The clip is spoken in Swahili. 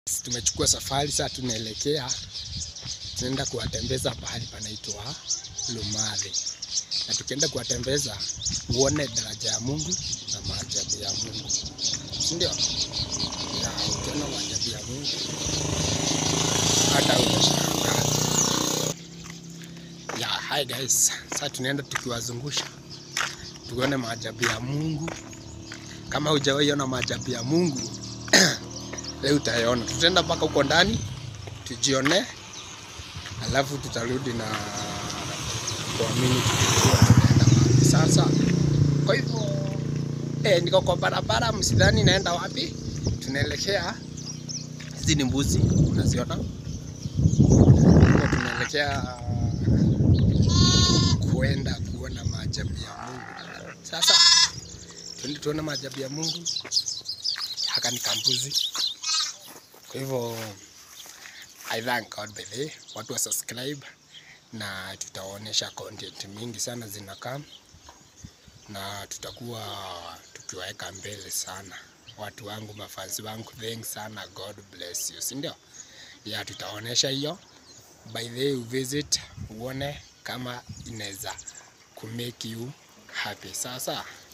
Tumechukua safari sasa, tunaelekea tunaenda kuwatembeza pahali panaitwa Lumari, na tukienda kuwatembeza uone daraja ya Mungu na maajabu ya Mungu, si ndio? Ya, ukiona maajabu ya Mungu hata utashangaa. Ya, hi guys, sasa tunaenda tukiwazungusha tuone maajabu ya Mungu. Kama hujawahi ona maajabu ya Mungu leo utayaona. Tutaenda mpaka huko ndani tujione, alafu tutarudi na kuamini tukijua tunaenda wapi sasa. Kwa hivyo eh, niko kwa barabara, msidhani naenda wapi. Tunaelekea, hizi ni mbuzi unaziona, Kwa tunaelekea kuenda kuona maajabu ya Mungu. Sasa tuende tuone maajabu ya Mungu. Haka ni kambuzi. Kwa hivyo I thank God by the way, watu wa subscribe na tutawaonyesha content mingi sana zinakaa na tutakuwa tukiwaweka mbele sana watu wangu, mafansi wangu, thanks sana, God bless you, si ndio? Ya tutaonyesha hiyo by the way, visit uone kama inaweza kumake you happy. Sasa